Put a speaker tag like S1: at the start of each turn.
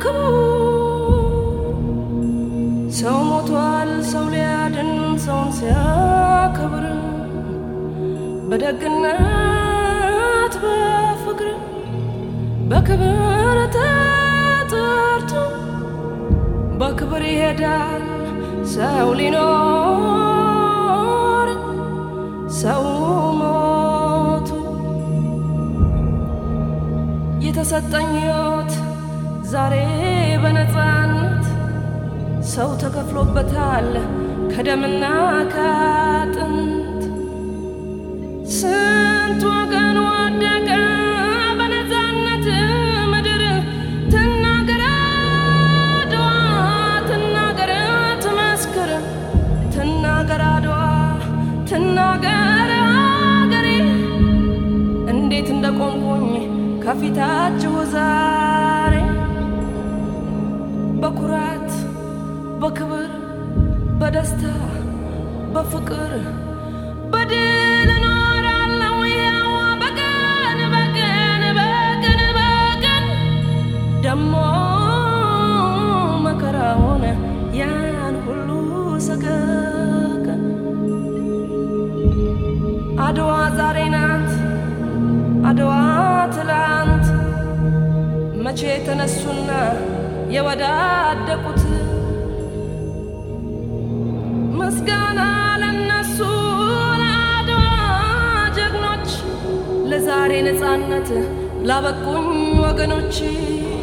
S1: ግቡ ሰው ሞቷል ሰው ሊያድን ሰውን ሲያከብር በደግነት በፍቅር በክብር ተጠርቶ በክብር ይሄዳል ሰው ሊኖር ሰው ሞቱ የተሰጠኝ ሕይወት ዛሬ በነፃነት ሰው ተከፍሎበታል ከደምና ከአጥንት ስንት ወገን ወደቀ በነፃነት ምድር ትናገር አድዋ ትናገር ትመስክር ትናገር አድዋ ትናገር አገሬ እንዴት እንደቆምኩኝ ከፊታችሁ ዛሬ በኩራት በክብር በደስታ በፍቅር በድል እኖራለሁ ያው በቀን በቀን በቀን በቀን ደሞ መከራውን ያን ሁሉ ሰቀቀን አድዋ ዛሬ ናት አድዋ ትላንት መቼ የተነሱና የወዳደቁት ምስጋና ለነሱ ለአድዋ ጀግኖች ለዛሬ ነፃነት ላበቁኝ ወገኖች